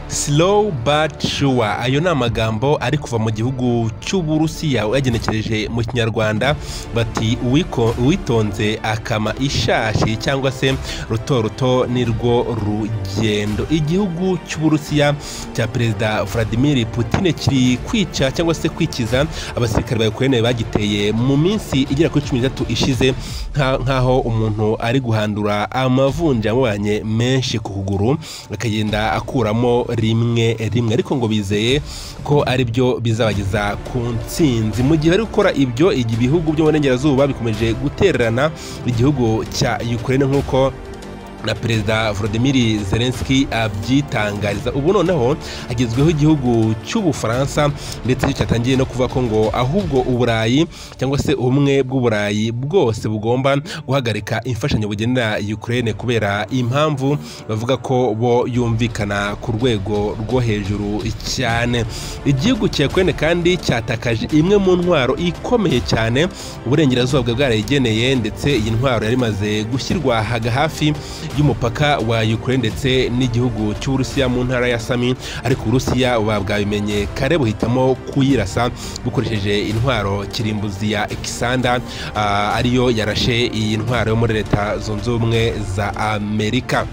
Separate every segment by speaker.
Speaker 1: Slow but sure ayo ni amagambo ari kuva mu gihugu cy'uburusiya uyagenekereje mu kinyarwanda bati "Uwiko- uwitonze akama ishashi cyangwa se ruto ruto nirwo rugendo igihugu cy'uburusiya cya perezida vladimir putin kiri kwica cyangwa se kwikiza abasirikare ba ukraine bagiteye mu minsi igera kuri cumi n'itatu ishize nka- nk'aho umuntu ari guhandura amavunja yamubanye menshi ku kuguru akagenda akuramo rimwe rimwe ariko ngo bizeye ko ari byo bizabageza ku ntsinzi mu gihe bari gukora ibyo igi- ibihugu byo mu burengerazuba bikomeje gutererana igihugu cya ukraine nk'uko na perezida Volodymyr Zelensky abyitangariza ubu noneho agezweho igihugu cy'ubufaransa ndetse cyo cyatangiye no kuvuga ko ngo ahubwo uburayi cyangwa se ubumwe bw'uburayi bwose bugomba guhagarika imfashanyo bugenera Ukraine kubera impamvu bavuga ko bo yumvikana ku rwego rwo hejuru cyane igihugu cya Ukraine kandi cyatakaje imwe mu ntwaro ikomeye cyane uburengerazuba bwa bwarayigeneye ndetse iyi ntwaro yari imaze gushyirwa haga hafi y'umupaka wa Ukraine ndetse n'igihugu cy'Uburusiya mu ntara ya Sami ariko Uburusiya buba bwabimenye kare buhitamo kuyirasa bukoresheje intwaro kirimbuzi ya Alexander ah, ariyo yarashe iyi ntwaro yo muri leta zunze ubumwe za Amerika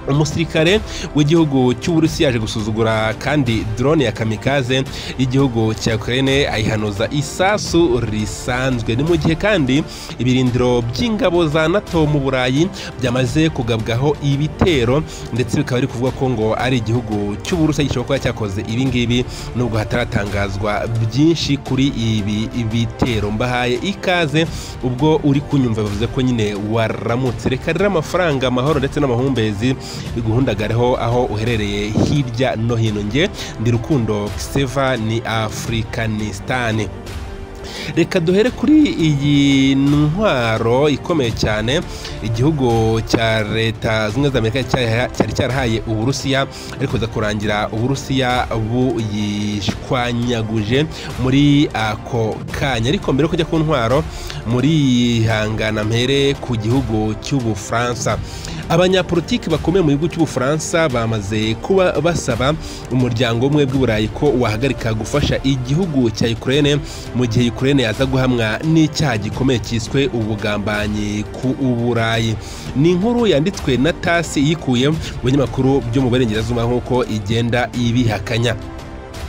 Speaker 1: umusirikare w'igihugu cy'uburusiya yaje gusuzugura kandi drone ya kamikaze y'igihugu cya ukraine ayihanuza isasu risanzwe ni mu gihe kandi ibirindiro by'ingabo za nato mu burayi byamaze kugabwaho ibitero ndetse bikaba biri kuvuga ko ngo ari igihugu cy'uburusiya gishobora kuba cyakoze ibi ngibi nubwo hataratangazwa byinshi kuri ibi bitero mbahaye ikaze ubwo uri kunyumva bivuze ko nyine waramutse reka rero amafaranga amahoro ndetse n'amahumbezi biguhundagareho aho uherereye hirya no hino nge ndi rukundo Seva ni afurikanistani reka duhere kuri iyi ntwaro ikomeye cyane igihugu cya leta zunze ubumwe za amerika cya- cyari cyarahaye uburusiya ariko biza kurangira uburusiya buyishwanyaguje muri ako kanya ariko mbere yo kujya ku ntwaro muri hangana mpere ku gihugu cy'ubufaransa abanyapolitiki bakomeye mu gihugu cy'ubufaransa bamaze kuba basaba umuryango umwe bw'uburayi ko wahagarika gufasha igihugu cya ukraine mu gihe ukraine yaza guhamwa n'icyaha gikomeye cyiswe ubugambanyi ku uburayi ni inkuru yanditswe na tasi yikuye mu binyamakuru byo mu burengerazuba nk'uko igenda ibihakanya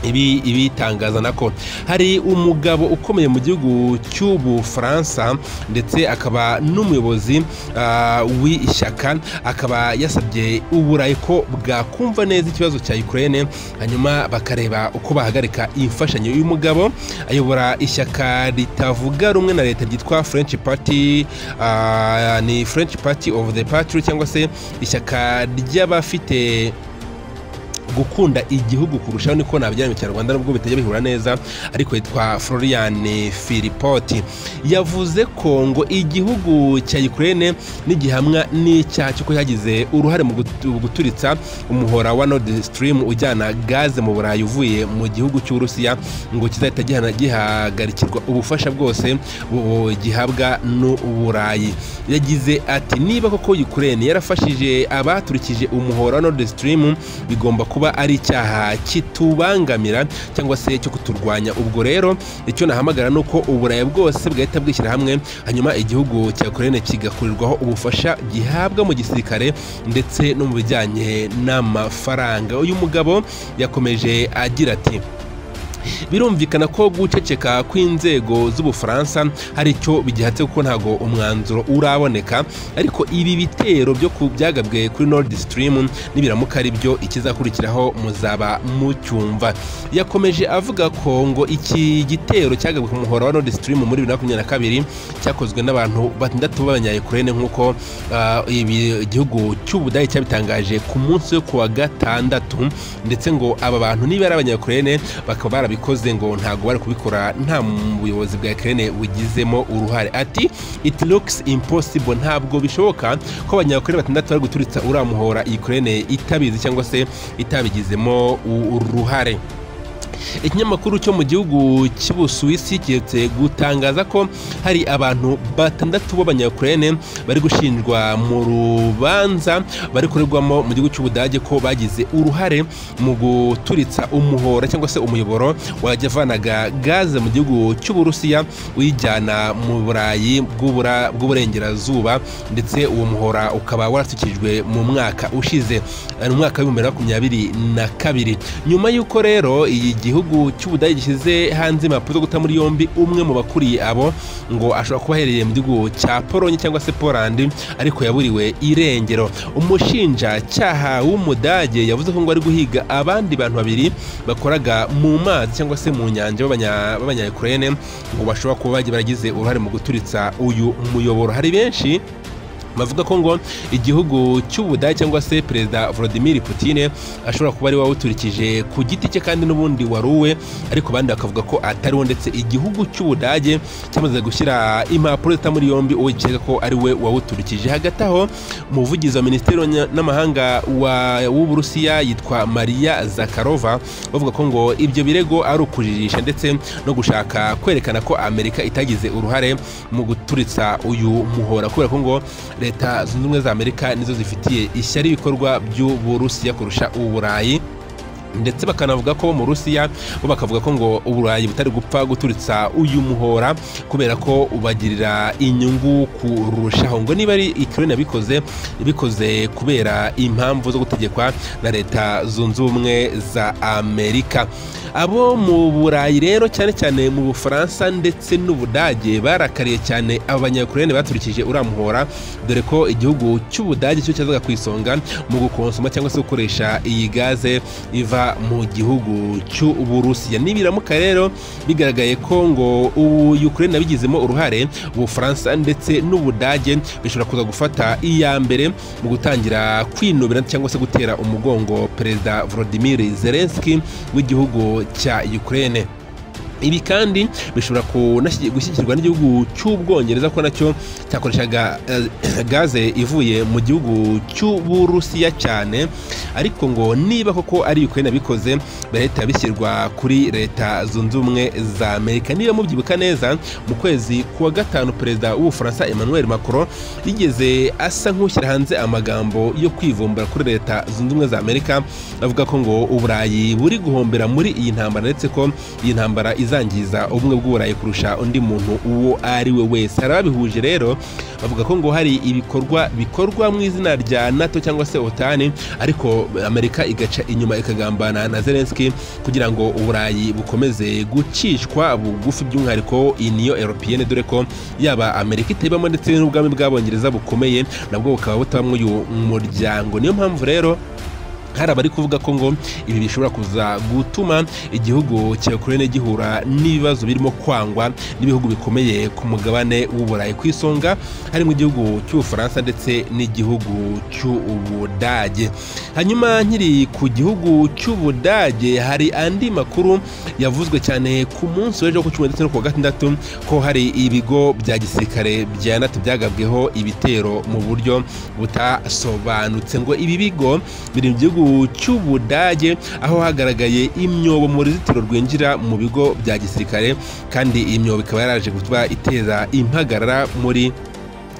Speaker 1: ibi ibitangaza nako hari umugabo ukomeye mu gihugu cy'ubufaransa ndetse akaba n'umuyobozi ah, w'ishyaka akaba yasabye uburayi ko bwakumva neza ikibazo cya ukraine hanyuma bakareba uko bahagarika imfashanyo uyu mugabo ayobora ishyaka ritavuga rumwe na leta ryitwa french party ah, ni french party of the patry cyangwa se ishyaka ry'abafite gukunda igihugu kurushaho niko nabyara mu kinyarwanda nubwo bitajya bihura neza ariko yitwa Florian Philipoti yavuze ko ngo igihugu cya Ukraine n'igihamwa n'icyaha cyo yagize uruhare mu gutu- guturitsa umuhora wa Nord Stream ujyana gaze mu Burayi uvuye mu gihugu cy'Uburusiya ngo kizahita gihana- gihagarikirwa ubufasha bwose bu- gihabwa n'Uburayi yagize ati niba koko Ukraine yarafashije abaturikije umuhora wa Nord Stream bigomba kuba ari icyaha kitubangamira cyangwa se cyo kuturwanya ubwo rero icyo nahamagara ni uko uburayi bwose bwahita bwishyira hamwe hanyuma igihugu cya Ukraine kigakurirwaho ubufasha gihabwa mu gisirikare ndetse no mu bijyanye n'amafaranga uyu mugabo yakomeje agira ati birumvikana ko guceceka kw'inzego z'ubufaransa hari icyo bigihatse kuko ntabwo umwanzuro uraboneka ariko ibi bitero byo ku- byagabwe kuri Nord Stream nibiramuka ari byo ikizakurikiraho muzaba mucyumva yakomeje avuga ko ngo iki gitero cyagabwe ku muhora wa Nord Stream muri 2022 cyakozwe n'abantu batandatu b'abanyayukurene nk'uko ah, ibi- igihugu cy'ubudage cyabitangaje ku munsi wo kuwa gatandatu ndetse ngo aba bantu niba ari abanyayukurene bakaba barabikoze ngo ntabwo bari kubikora nta buyobozi bwa Ukraine bugizemo uruhare ati it looks impossible ntabwo bishoboka ko abanyayukurene batandatu bari guturitsa uriya muhora Ukraine itabizi cyangwa se itabigizemo u- uruhare ikinyamakuru cyo mu gihugu cy'ubusuwisi kiretse gutangaza ko hari abantu batandatu b'abanyakurene bari gushinjwa mu rubanza bari kurerwamo mu gihugu cy'ubudage ko bagize uruhare mu guturitsa umuhora cyangwa se umuyoboro wajya avanaga gaze mu gihugu cy'uburusiya uyijyana mu burayi bw'ubura- bw'uburengerazuba ndetse uwo muhora ukaba warasukijwe mu mwaka ushize eh, mu mwaka w'ibihumbi bibiri na makumyabiri na kabiri nyuma y'uko rero iyi gihugu cy'ubudage gishyize hanze impapuro zo guta muri yombi umwe mu bakuriye abo ngo ashobora kuba aherereye mu gihugu cya polonye cyangwa se polandi ariko yaburiwe irengero umushinjacyaha w'umudage yavuze ko ngo ari guhiga abandi bantu babiri bakoraga mu mazi cyangwa se mu nyanja b'abanya- b'abanyayukurene ngo bashobora kuba bagiye baragize uruhare mu guturitsa uyu muyoboro hari benshi bavuga ko ngo igihugu cy'ubudage cyangwa se perezida Vladimir Putin ashobora kuba ari we wawuturikije ku giti cye kandi n'ubundi wari uwe ariko abandi bakavuga ko atari we ndetse igihugu cy'ubudage cyamaze gushyira impapuro zita muri yombi uwo gikeka ko ari we wawuturikije hagati aho umuvugizi wa minisiteri w'abanya- n'amahanga wa- w'uburusiya yitwa Maria Zakharova bavuga ko ngo ibyo birego ari ukujijisha ndetse no gushaka kwerekana ko Amerika itagize uruhare mu guturitsa uyu muhora kubera ko ngo leta zunze ubumwe za amerika nizo zifitiye ishyari ibikorwa by'uburusiya kurusha uburayi ndetse bakanavuga ko bo mu rusiya bo bakavuga ko ngo uburayi butari gupfa guturitsa uyu muhora kubera ko ubagirira inyungu kurushaho ngo niba ari ikironi yabikoze bikoze kubera impamvu zo gutegekwa na leta zunze ubumwe za amerika abo mu burayi rero cyane cyane mu bufaransa ndetse n'ubudage barakariye cyane abanyakurene baturikije uriya muhora dore ko igihugu cy'ubudage cyo cyazaga ku isonga mu gukonsoma cyangwa se gukoresha iyi gaze iva mu gihugu cy'uburusiya nibiramuka rero bigaragaye ko ngo uyu ukraine yabigizemo uruhare ubufaransa ndetse n'ubudage bishobora kuza gufata iya mbere mu gutangira kwinubira cyangwa se gutera umugongo perezida volodimir zelenski w'igihugu cya ukraine ibi kandi bishobora kunashyi- gushyigikirwa n'igihugu cy'ubwongereza ko nacyo cyakoreshaga eh, gaze ivuye mu gihugu cy'uburusiya cyane ariko ngo niba koko ari ukraine bikoze leta bishyirwa kuri leta zunze ubumwe za amerika niba mubyibuka neza mu kwezi kuwa gatanu perezida w'ubufaransa emmanuel macron yigeze asa nk'ushyira hanze amagambo yo kwivumbura kuri leta zunze ubumwe za amerika avuga ko ngo uburayi buri guhombera muri iyi ntambara ndetse ko iyi ntambara izangiza ubumwe bw'uburayi kurusha undi muntu uwo ari we wese hari ababihuje rero bavuga ko ngo hari ibikorwa bikorwa mu izina rya nato cyangwa se otani ariko amerika igaca inyuma ikagambana na zelenski kugira ngo uburayi bukomeze gucishwa bugufi by'umwihariko iniyo europeyene dore ko yaba amerika itebamo ndetse n'ubwami bw'abongereza bukomeye nabwo bukaba butabamo uyu muryango niyo mpamvu rero hari abari kuvuga ko ngo ibi bishobora kuza gutuma igihugu cya Ukraine gihura n'ibibazo birimo kwangwa n'ibihugu bikomeye ku mugabane w'uburayi ku isonga harimo igihugu cy'ubufaransa ndetse n'igihugu cy'ubudage hanyuma nkiri ku gihugu cy'ubudage hari andi makuru yavuzwe cyane ku munsi w'ejo ku cumi ndetse no ku wa gatandatu ko hari ibigo bya gisirikare bya nato byagabweho ibitero mu buryo butasobanutse ngo ibi bigo biri mu gihugu cy'ubudage aho hagaragaye imyobo mu ruzitiro rwinjira mu bigo bya gisirikare kandi iyi myobo ikaba yaraje kuba iteza impagarara muri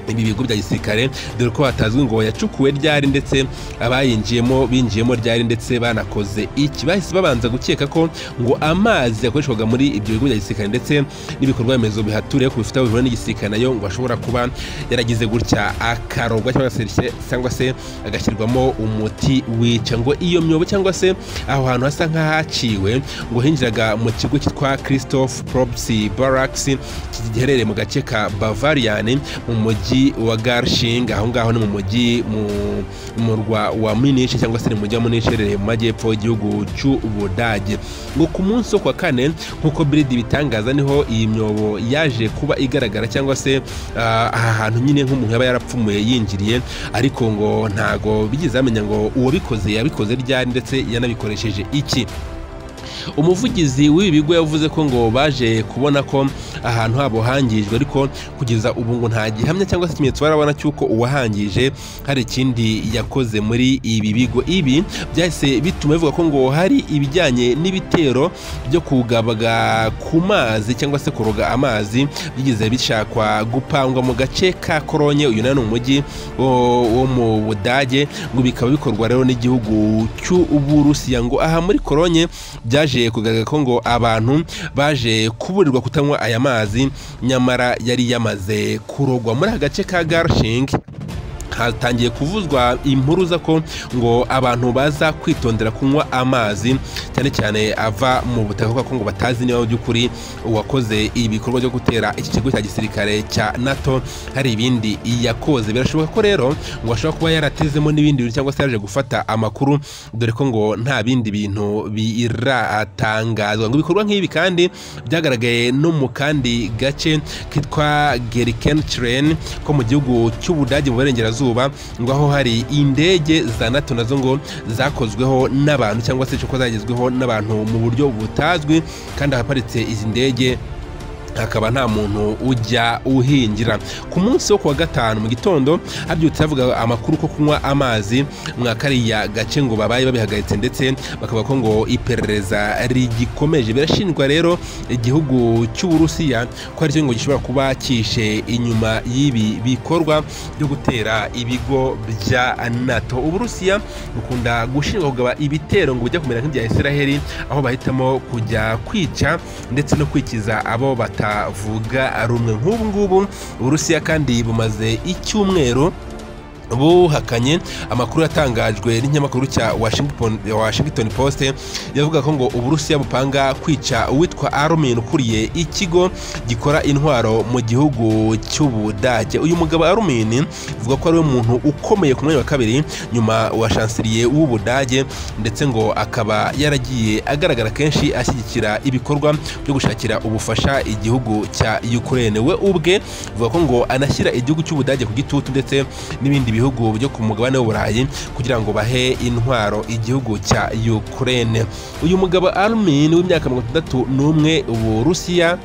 Speaker 1: ibi bigo bya gisirikare dore ko hatazwi ngo yacukuwe ryari ndetse abayinjiyemo binjiyemo ryari ndetse banakoze iki bahise babanza gukeka ko ngo amazi yakoreshwaga muri ibyo bigo bya gisirikare ndetse n'ibikorwa remezo bihaturiye ku bifite aho bihura n'igisirikare nayo ngo ashobora kuba yaragize gutya akarogwa cyangwa se cyangwa se agashyirwamo umuti wica ngo iyo myobo cyangwa se aho hantu hasa nk'ahaciwe ngo hinjiraga mu kigo cyitwa christophe probsi barracks giherereye mu gace ka bavarian mu mujyi wa garshinga aho ngaho ni mu mujyi mu- mu murwa wa munich cyangwa se ni mu mujyi wa munich uherereye mu majyepfo y'igihugu cy'ubudage ngo ku munsi wo ku wa kane nk'uko biridi bitangaza niho iyi myobo yaje kuba igaragara cyangwa se ah, aha hantu nyine nk'umuntu yaba yarapfumuye yinjiriye ariko ngo ntago bigeze bamenya ngo uwabikoze yabikoze ryari ndetse yanabikoresheje iki umuvugizi w'ibi bigo yavuze ko ngo baje kubona ko ahantu habo hangijwe ariko kugeza ubu ngo nta gihamya cyangwa se ikimenyetso barabona cy'uko uwahangije hari ikindi yakoze muri ibi bigo ibi byahise bituma bivuga ko ngo hari ibijyanye n'ibitero byo kugabaga ku mazi cyangwa se kuroga amazi bigize bishakwa gupangwa mu gace ka koronye uyu ni umujyi wo wo mu budage ngo bikaba bikorwa rero n'igihugu cy'uburusiya ngo aha muri koronye byaje kugaragara ko ngo abantu baje kuburirwa kutanywa aya mazi nyamara yari yamaze kurogwa muri aka gace ka garshingi hatangiye kuvuzwa impuruza ko ngo abantu baza kwitondera kunywa amazi cyane cyane ava mu butaka kuko ngo batazi niba by'ukuri uwakoze ibikorwa byo gutera iki kigo cya gisirikare cya nato hari ibindi yakoze birashoboka ko rero ngo ashobora kuba yaratezemo n'ibindi bintu cyangwa se yaje gufata amakuru dore ko ngo nta bindi bintu biratangazwa ngo ibikorwa nk'ibi kandi byagaragaye no mu kandi gace kitwa gerikencireni ko mu gihugu cy'ubudage mu burengerazuba iburasirazuba ngo aho hari indege za nato nazo ngo zakozweho n'abantu cyangwa se ko zagezweho n'abantu mu buryo butazwi kandi ahaparitse izi ndege hakaba nta muntu ujya uhingira ku munsi wo kuwa gatanu mu gitondo habyutse havuga amakuru ko kunywa amazi mwa kariya gace ngo babaye babihagaritse ndetse bakavuga ko ngo iperereza rigikomeje birashinjwa rero igihugu cy'uburusiya ko ari cyo ngo gishobora kuba cyishe inyuma y'ibi bikorwa byo gutera ibigo bya nato uburusiya bukunda gushinjwa kugaba ibitero ngo bijya kumera nk'ibya israheli aho bahitamo kujya kwica ndetse no kwikiza abo bata butavuga rumwe nk'ubu ngubu uburusiya kandi bumaze icyumweru buhakanye amakuru yatangajwe n'inyamakuru cya washington post yavuga ko ngo uburusiya bupanga kwica uwitwa arumin ukuriye ikigo gikora intwaro mu gihugu cy'ubudage uyu mugabo arumin avuga ko ariwe muntu ukomeye ku mwanya wa kabiri nyuma wa shansiriye w'ubudage ndetse ngo akaba yaragiye agaragara kenshi ashyigikira ibikorwa byo gushakira ubufasha igihugu cya ukraine we ubwe avuga ko ngo anashyira igihugu cy'ubudage ku gitutu ndetse n'ibindi ibihugu byo ku mugabane w'uburayi kugira ngo bahe intwaro igihugu cya ukraine uyu mugabo armin w'imyaka mirongo itandatu n'umwe uburusiya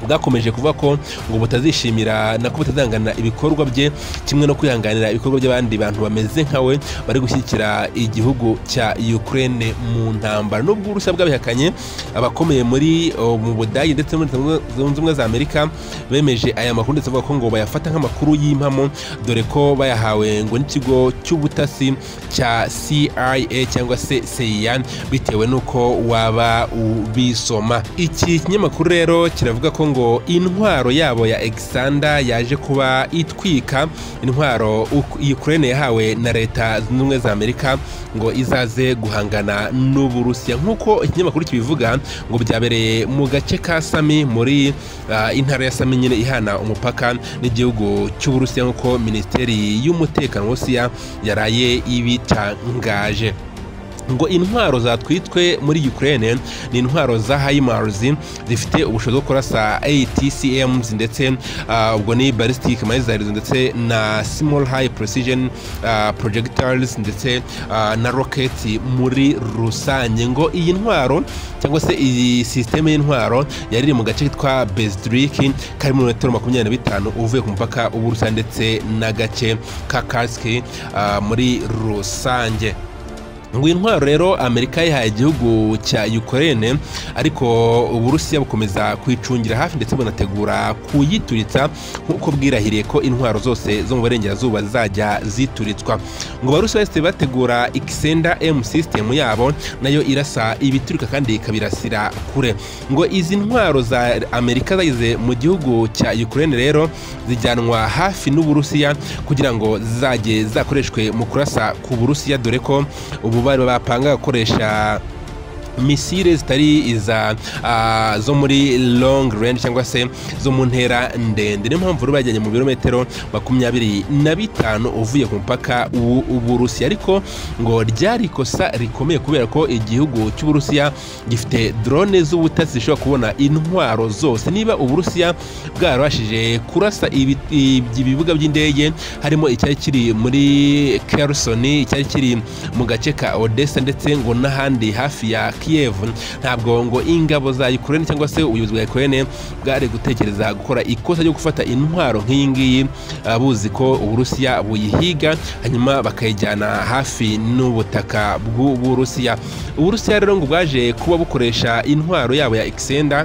Speaker 1: bwakomeje kuvuga ko ngo butazishimira nako butazanganira ibikorwa bye kimwe no kwihanganira ibikorwa by'abandi bantu bameze nkawe bari gushyigikira igihugu cya Ukraine mu ntambara nubwo uburusiya bwabihakanye abakomeye muri mu budage ndetse muri zunze ubumwe za amerika bemeje aya makuru ndetse bavuga ko ngo bayafata nk'amakuru y'impamo dore ko bayahawe ngo n'ikigo cy'ubutasi cya CIA cyangwa se CIA bitewe n'uko waba ubisoma iki kinyamakuru rero kiravuga ko ngo intwaro yabo ya egisanda yaje kuba itwika intwaro Ukraine yahawe na leta zunze ubumwe za amerika ngo izaze guhangana n'uburusiya nk'uko ikinyamakuru kibivuga ngo byabereye mu gace ka sami muri intara ya sami nyine ihana umupaka n'igihugu cy'uburusiya nk'uko minisiteri y'umutekano w'uburusiya yaraye ibitangaje ngo intwaro zatwitwe muri Ukraine ni intwaro za HIMARS zifite ubushobozi bwo kurasa ATCMs ndetse uh, ubwo ni ballistic missiles ndetse na small high precision uh, projectiles ndetse uh, na rockets muri rusange ngo iyi ntwaro cyangwa se iyi systeme y'intwaro yari iri mu gace kitwa Bezdrik kari mu metero makumyabiri na bitanu uvuye ku mupaka w'Uburusiya ndetse n'agace ka Kursk muri rusange ngo intwaro rero amerika yahaye igihugu cya ukraine ariko uburusiya bukomeza kuyicungira hafi ndetse bunategura kuyituritsa nk'uko bwirahiriye ko intwaro zose zo mu burengerazuba zizajya zituritswa ngo abarusi bahise bategura ikisenda m system yabo nayo irasa ibiturika kandi ikabirasira kure ngo izi ntwaro za amerika zageze mu gihugu cya ukraine rero zijyanwa hafi n'uburusiya kugira ngo zizajye zakoreshwe mu kurasa ku burusiya dore ko ubu bari bapanga gukoresha misile zitari iza uh, zo muri long range cyangwa se zo mu ntera ndende niyo mpamvu rero bajyanye mu birometero makumyabiri na bitanu uvuye ku mupaka w'uburusiya ariko ngo ryari ikosa rikomeye kubera ko igihugu cy'uburusiya gifite drone z'ubutasi zishobora kubona intwaro zose niba uburusiya bwarabashije kurasa ibibuga by'indege harimo icyari kiri muri kersoni icyari kiri mu gace ka odessa ndetse ngo n'ahandi hafi ya Kiev ntabwo ngo ingabo za Ukraine cyangwa se ubuyobozi bwa Ukraine bwari gutekereza gukora ikosa ryo gufata intwaro nk'iyi ngiyi ah, buzi ko Uburusiya buyihiga hanyuma bakayijyana hafi n'ubutaka bw'Uburusiya Uburusiya rero ngo bwaje kuba bukoresha intwaro yabo ya Exenda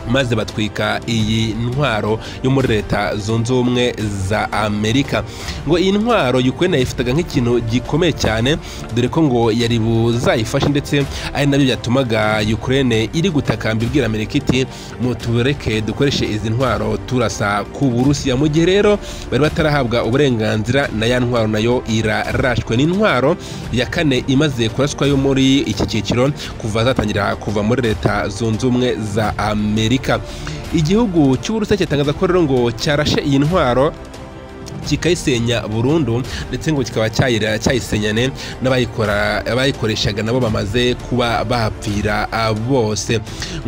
Speaker 1: maze batwika iyi ntwaro yo muri leta zunze ubumwe za amerika ngo iyi ntwaro ukraine yifataga nk'ikintu gikomeye cyane dore ko ngo yari buzayifashe ndetse ari nabyo byatumaga ukraine iri gutakamba ibwira amerika iti mutureke dukoreshe izi ntwaro turasa ku burusiya mu gihe rero bari batarahabwa uburenganzira na ya ntwaro nayo irarashwe ni intwaro ya kane imaze kuraswa yo muri iki cyiciro kuva zatangira kuva muri leta zunze ubumwe za amerika igihugu cy'uburusiya cyatangaza ko rero ngo cyarashe iyi ntwaro kikayisenya burundu ndetse ngo kikaba cyayira- cyayisenyane n'abayikora- abayikoreshaga nabo bamaze kuba bahapfira ah, bose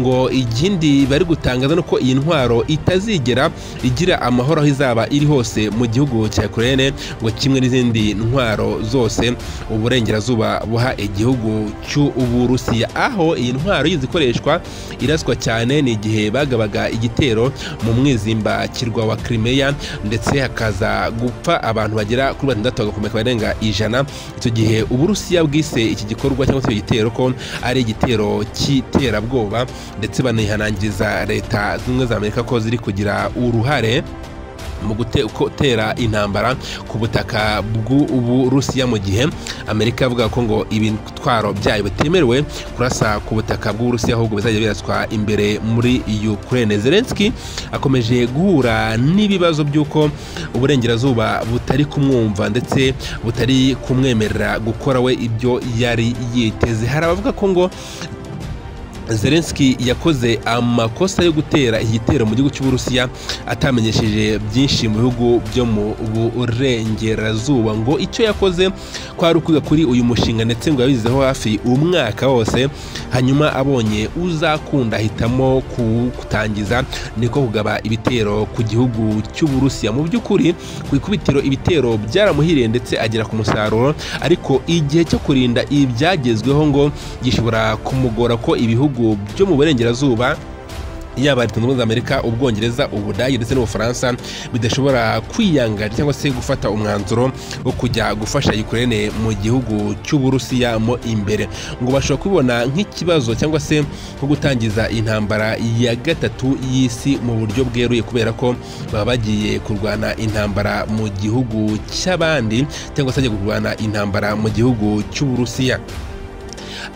Speaker 1: ngo ikindi bari gutangaza ni uko iyi ntwaro itazigera igira amahoro aho izaba iri hose mu gihugu cya Ukraine ngo kimwe n'izindi ntwaro zose uburengerazuba buha igihugu cy'uburusiya aho iyi ntwaro yizi ikoreshwa iraswa cyane ni igihe bagabaga igitero mu mwizimbakirwa wa Crimea ndetse hakaza gupfa abantu bagera kuri batandatu bagakomeka barenga ijana icyo gihe uburusiya bwise iki gikorwa cyangwa se icyo gitero ko ari igitero cy'iterabwoba ndetse banihanangiriza leta zimwe za amerika ko ziri kugira uruhare mu gute- gutera intambara ku butaka bw'uburusiya mu gihe amerika yavuga ko ngo ibitwaro byayo bitemerewe kurasa ku butaka bw'uburusiya ahubwo bizajya biraswa imbere muri ukraine zelenski akomeje guhura n'ibibazo by'uko uburengerazuba butari kumwumva ndetse butari kumwemerera gukora we ibyo yari yiteze hari abavuga ko ngo zelenski yakoze amakosa yo gutera igitero mu gihugu cy'uburusiya atamenyesheje byinshi mu bihugu byo mu burengerazuba ngo icyo yakoze kwari ukwiga kuri uyu mushinga ndetse ngo yabizeho hafi umwaka wose hanyuma abonye uzakunda ahitamo kuwutangiza niko kugaba ibitero ku gihugu cy'uburusiya mu by'ukuri ku ikubitiro ibitero byaramuhiriye ndetse agera ku musaruro ariko igihe cyo kurinda ibyagezweho ngo gishobora kumugora ko ibihugu byo mu burengerazuba yaba leta zunze ubumwe za amerika ubwongereza ubudage ndetse n'ubufaransa bidashobora kwiyangana cyangwa se gufata umwanzuro wo kujya gufasha ukraine mu gihugu cy'uburusiya mo imbere ngo bashobora kubibona nk'ikibazo cyangwa se nko gutangiza intambara ya gatatu y'isi mu buryo bweruye kubera ko baba bagiye kurwana intambara mu gihugu cy'abandi cyangwa se bagiye kurwana intambara mu gihugu cy'uburusiya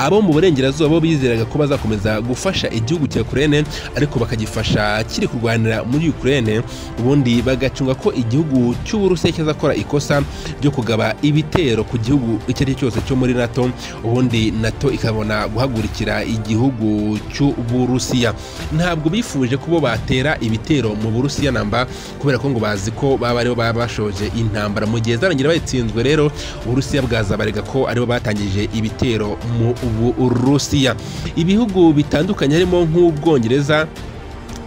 Speaker 1: abo mu burengerazuba bo bizeraga ko bazakomeza gufasha igihugu cya Ukraine ariko bakagifasha kiri kurwanira muri Ukraine ubundi bagacunga ko igihugu cy'Uburusiya kizakora ikosa ryo kugaba ibitero ku gihugu icyo ari cyo cyose cyo muri NATO ubundi NATO ikabona guhagurikira igihugu cy'Uburusiya ntabwo bifuje kubo batera ibitero mu Burusiya namba kubera ko ngo bazi ko baba aribo baba bashoje intambara mu gihe zarangira bayitsinzwe rero Uburusiya bwazabarega ko aribo batangije ibitero mu Burusiya ibihugu bitandukanye harimo nk'Ubwongereza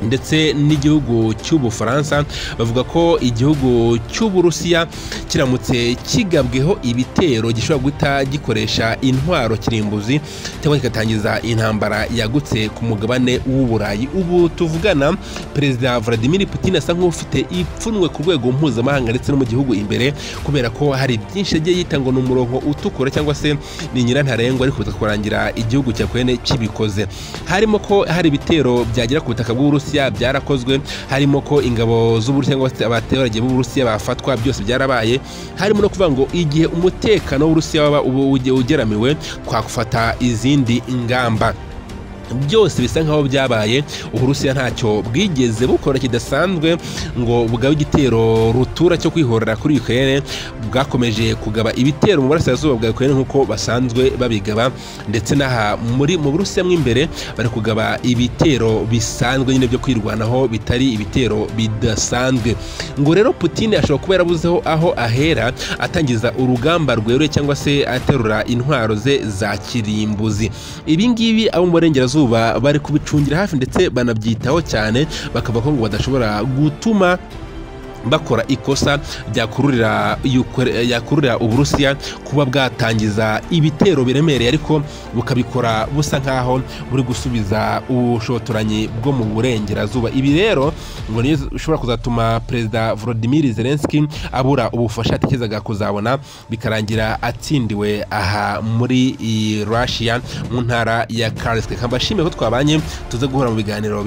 Speaker 1: ndetse n'igihugu cy'ubufaransa bavuga ko igihugu cy'uburusiya kiramutse kigabweho ibitero gishobora guhita gikoresha intwaro kirimbuzi cyangwa kigatangiza intambara yagutse ku mugabane w'uburayi ubu tuvugana perezida vladimir putin asa nk'ufite ipfunwe ku rwego mpuzamahanga ndetse no mu gihugu imbere kubera ko hari byinshi yagiye yita ngo ni umurongo utukura cyangwa se ni nyirantarengwa ariko bikaza kurangira igihugu cya kwene kibikoze harimo ko hari ibitero byagera ku butaka bw'uburusiya byarakozwe harimo ko ingabo z'uburusiya cyangwa se abaturage b'uburusiya bafatwa byose byarabaye harimo no kuvuga ngo igihe umutekano w'uburusiya waba ubu- uge- ugeramiwe twakufata izindi ngamba byose bisa nkaho byabaye uburusiya ntacyo bwigeze bukora kidasanzwe ngo bwabe igitero rutura cyo kwihorera kuri ukraine bwakomeje kugaba ibitero mu burasirazuba bwa ukraine nk'uko basanzwe babigaba ndetse n'aha muri mu burusiya mo imbere bari kugaba ibitero bisanzwe nyine byo kwirwanaho bitari ibitero bidasanzwe ngo rero putin ashobora kuba yarabuzeho aho ahera atangiza urugamba rweruye cyangwa se aterura intwaro ze za kirimbuzi ibi ngibi abo mu burengerazuba bari kubicungira hafi ndetse banabyitaho cyane bakavuga ko ngo badashobora gutuma bakora ikosa ryakururira Ukra- yakururira uburusiya kuba bwatangiza ibitero biremereye ariko bukabikora busa nkaho buri gusubiza ubushotoranyi bwo mu burengerazuba ibi rero ngo niyo bishobora kuzatuma perezida volodimir zelenski abura ubufasha yatekerezaga kuzabona bikarangira atsindiwe aha muri i russia mu ntara ya karske nkabashimiye ko twabanye tuze guhura mu biganiro